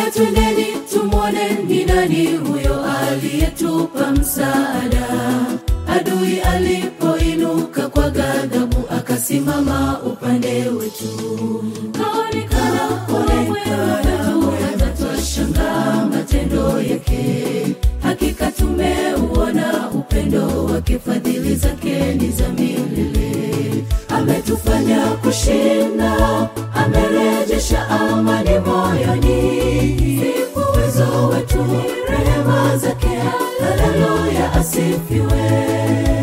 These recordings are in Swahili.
twendeni tumwone ni nani huyo aliyetupa msaada adui alipoinuka kwa ghadhabu akasimama upande wetu kaonekana onekana hata twashangaa matendo yake hakika tumeuona upendo wake fadhili zake ni za milele ametufanya kushinda amerejesha amani moyoni si uwezo wetu rehema zake haleluya asifiwe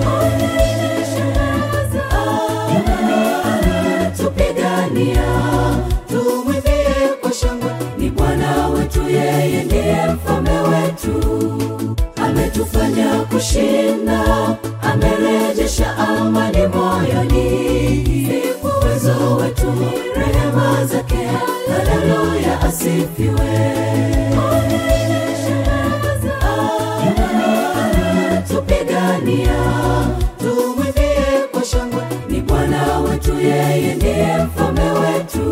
tupigania tumwimbie kwa shangwe ni bwana wetu yeye ndiye mfalme wetu ametufanya kushinda amerejesha amani moyoni ni uwezo wetu rehema zake haleluya asifiwe tupigania tumwimbie kwa shangwe ni bwana wetu yeye ndiye mfalme wetu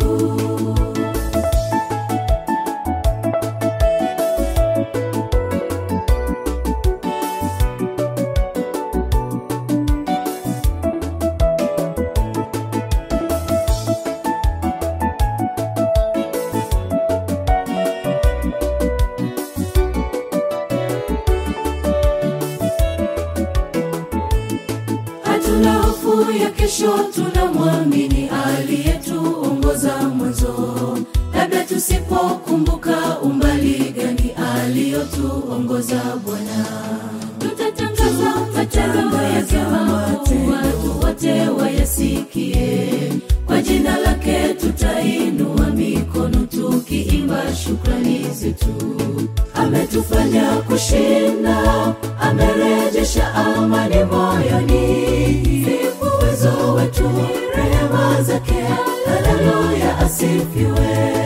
hatuna hofu ya kesho tunamwamini aliyetuongoza mwanzo labda tusipokumbuka umbali gani aliyotuongoza bwana tutatangaza matendo yake makuu watu wote wayasikie kwa jina lake tutainua mikono tukiimba shukrani zetu ametufanya kushinda amerejesha amani moyoni si uwezo wetu rehema zake haleluya asifiwe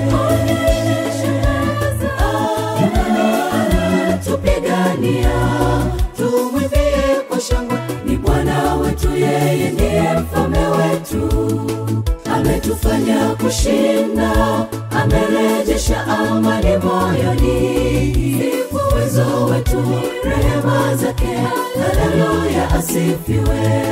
tupigania tumwimbie kwa shangwe ni bwana wetu yeye ndiye mfalme wetu ametufanya kushinda amerejesha amani moyoni si uwezo wetu rehema zake haleluya asifiwe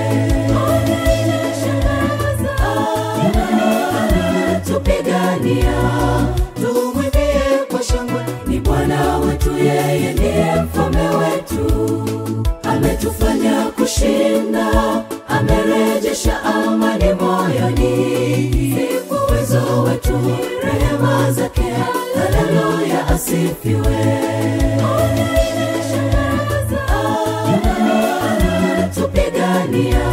tupigania tumwimbie kwa shangwe ni bwana wetu yeye ndiye mfalme wetu ametufanya kushinda amerejesha amani moyoni si uwezo wetu rehema zake haleluya asifiwe tupigania